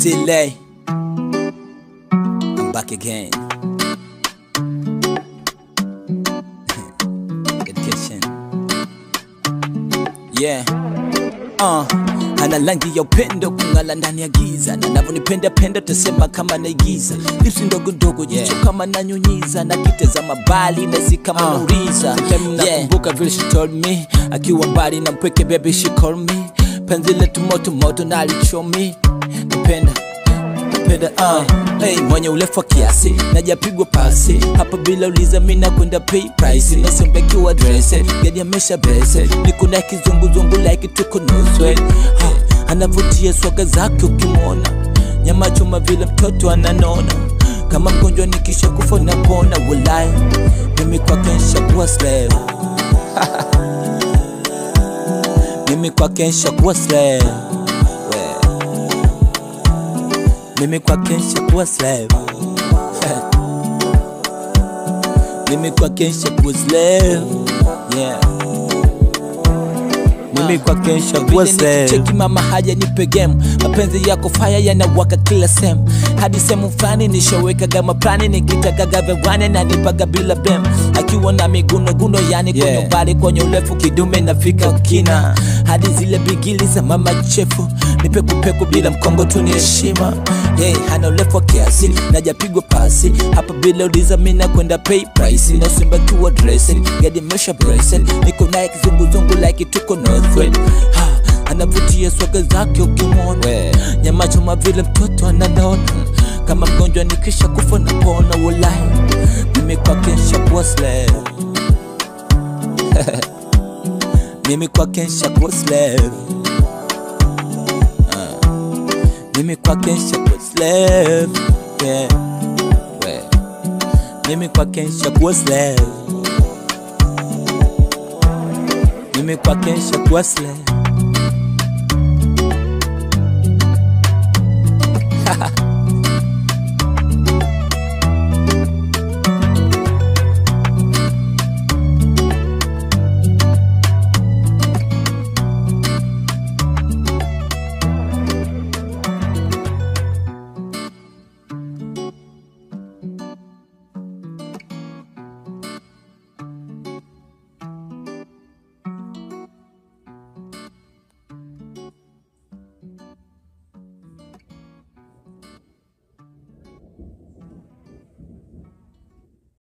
Still lay. I'm back again. Dedication. Yeah. Uh, ana rangi ya upendo kung'ala ndani ya giza na navyonipenda penda tasema kama naigiza lipsi ndogo ndogo jicho Yeah. kama nanyunyiza na kitazama mbali nasi kama Uh, nauliza sometime yeah. nakumbuka vile she told me akiwa mbali na mpweke baby she call me penzi letu moto moto na alichomi napenda napenda uh. hey, mwenye urefu wa kiasi najapigwa pasi hapa bila uliza mina kwenda pay price nasembekiwa drese gadi amesha bese niko na kizunguzungu like tuko nuswe ha, anavutia swaga zake ukimwona nyama choma vile mtoto ananona kama mgonjwa nikisha kufa napona walai mimi kwake nshakuwa slave mimi kwake nshakuwa slave We. mimi kwake nshakuwa slave mimi kwake nshakuwa slave yeah mimi kwake nshakuwa slave cheki mama haja nipe game mapenzi yako faya yanawaka kila sehemu hadi sehemu fulani nishawekaga maplani nikitakaga vewani na nipaga bila bem akiwa na migunoguno yani kwenye Yeah. umbali kwenye urefu kidume nafika kina hadi zile bigili za mama chefu nipekupeku bila mkongo tu ni heshima hey, hana urefu wa kiasi najapigwa pasi hapa bila uliza mina kwenda pay price nasimbakiwa dressing gadi mesha bracing niko naye kizunguzungu like tuko northwest ha, anavutia swaga zake ukimwona We. nyama choma vile mtoto ananona kama mgonjwa nikisha kufa napona walai mimi kwake nshakuwa slave mimi kwake nshakuwa slave Ah. mimi kwake nshakuwa slave yeah. We. mimi kwake nshakuwa slave mimi kwake nshakuwa slave